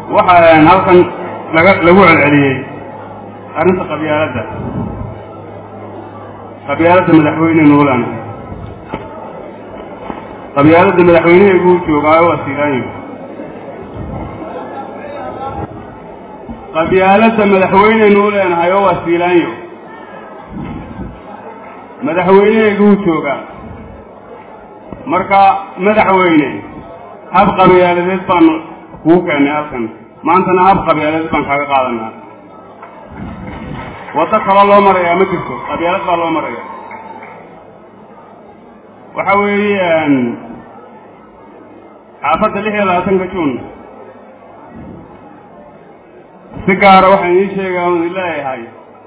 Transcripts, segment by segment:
waxaa halkan laga lagu celceliyey arrinta qabyaaladda qabyaaladda madaxweyne nuulan qabyaaladda madaxweyneheegu u joogaayo waa siilaanyo qabyaaladda madaxweyneynu u leenahay oo waa siilaanyo madaxweyneheegu u joogaa marka madaxweyne hab qabyaaladeed baanu kuu keennay halkan maantana hab qabyaaladeed baan kaaga qaadanaa waddo kaloo loo marayaa ma jirto qabyaalad baa loo maraya waxa weeye xaafadda lix iyo labaatanka juun si gaara waxaan ii sheegaa un leeyahay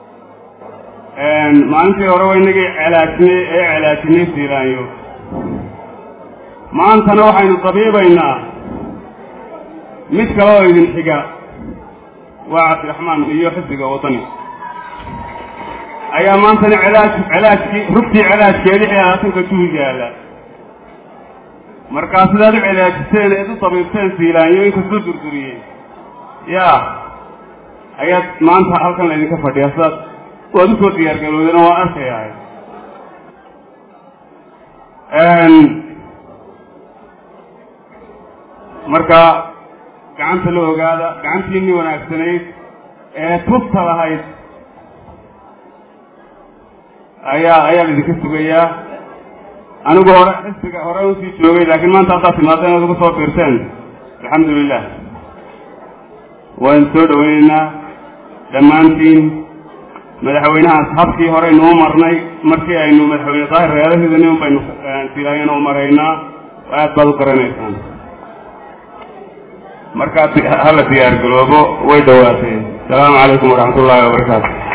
maalintii hore waa inagii celaajinay ee celaajinay siilaanyo maantana waxaynu dabiibaynaa mid kale oo idin xiga waa cabdiraxmaan iyo xisbiga waddani ayaa maantana celaaj celaajkii rugtii celaajkee lix iyo labaatanka juun yaalla markaa sidaad u celaajiseen eed u dabiibteen siilaanyo inkastuu durduriyey yaa ayaad maanta halkan laydinka fadhiyaa sidaad waad usoo diyaargalowdeen oo waan arkayahay marka gacanta la ogaada gacantiinii wanaagsanayd ee tubta lahayd ayaa ayaa laidinka sugayaa anigu hore xisbiga hore usii joogay laakiin maanta haddaad timaadeen oad ugu soo biirteen alxamdu lilah waynu soo dhawaynaynaa dhammaantiin madaxweynahaas habkii horeynuu marnay markii aynu madaxweyne daahir reerahiidani un baynu silaayana u maraynaa aad baad u garanaysaan markaa hala diyaar galoobo way dhawaatay asalaamu calaykum waraxmat ullaahi wabarakaatu